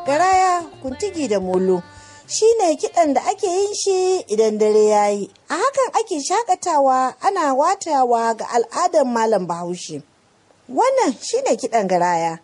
garaya kuntigi da molo shi ne kiɗan da ake yin shi idan dare ya yi a hakan ake shakatawa ana watawa ga al'adar malam bahaushe wannan shi ne kiɗan garaya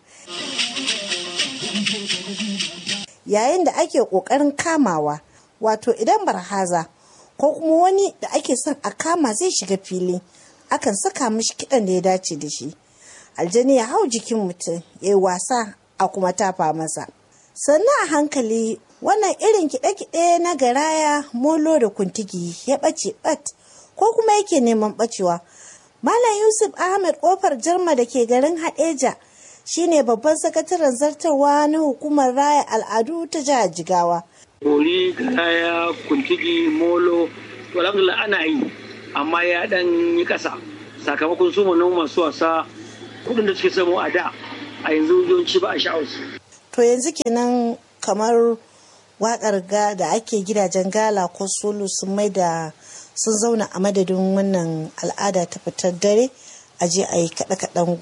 yayin da ake ƙoƙarin kamawa wato idan barhaza ko kuma wani da ake son a kama zai shiga fili akan saka mishi kiɗan da ya dace da shi aljani ya hau jikin mutum ya yi wasa a kuma tafa masa sannan a hankali wannan irin kiɗe-kiɗe na garaya molo da kuntigi ya ɓace ɓat ko kuma yake neman ɓacewa malam yusuf ahmed ƙofar jarma da ke garin haɗeja shine babban sakataren zartarwa na hukumar raya al'adu ta jihar jigawa bori garaya kuntigi molo to alhamdulillah ana yi amma ya dan yi ƙasa sakamakon su masu wasa kudin da suke samu a da a yanzu yawanci ba a sha'awarsu. To yanzu kenan kamar wakar ga da ake gidajen gala ko solo sun mai da sun zauna a madadin wannan al'ada ta fitar dare a je a yi kaɗe-kaɗen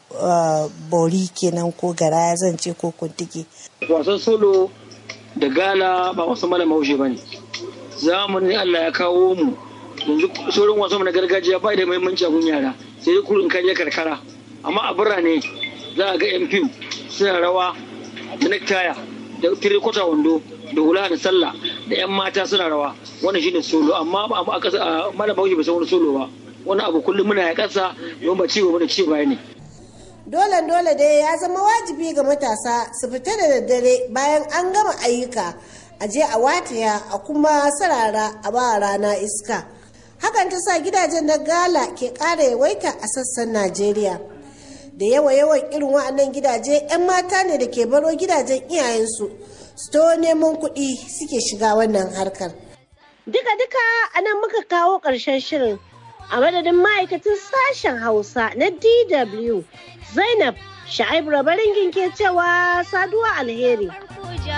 bori kenan ko garaya zan ce ko kuntigi. Wasan solo da gala ba wasan malam haushe ba ne. Zamanin Allah ya kawo mu yanzu sauran wasan na gargajiya ba da muhimmanci a gun yara sai dai kurin kaje karkara amma a birane za a ga yan fim suna rawa da nektaya da tirikota wando da hula da sallah da yan mata suna rawa wannan shine solo amma ba a kasa a malam bauchi ba san wani solo ba wani abu kullum muna ya kasa don ba ci gaba da ci baya ne dole dole dai ya zama wajibi ga matasa su fita da daddare bayan an gama ayyuka a je a wataya a kuma sarara a ba rana iska hakan ta sa gidajen na gala ke ƙara yawaita a sassan najeriya da yawa yawan irin wa'annan gidaje 'yan mata ne da ke baro gidajen iyayensu su to neman kuɗi suke shiga wannan harkar duka-duka a nan muka kawo ƙarshen shirin a madadin ma'aikatan sashen hausa na dw zainab sha'ib rabaringin ke cewa saduwa alheri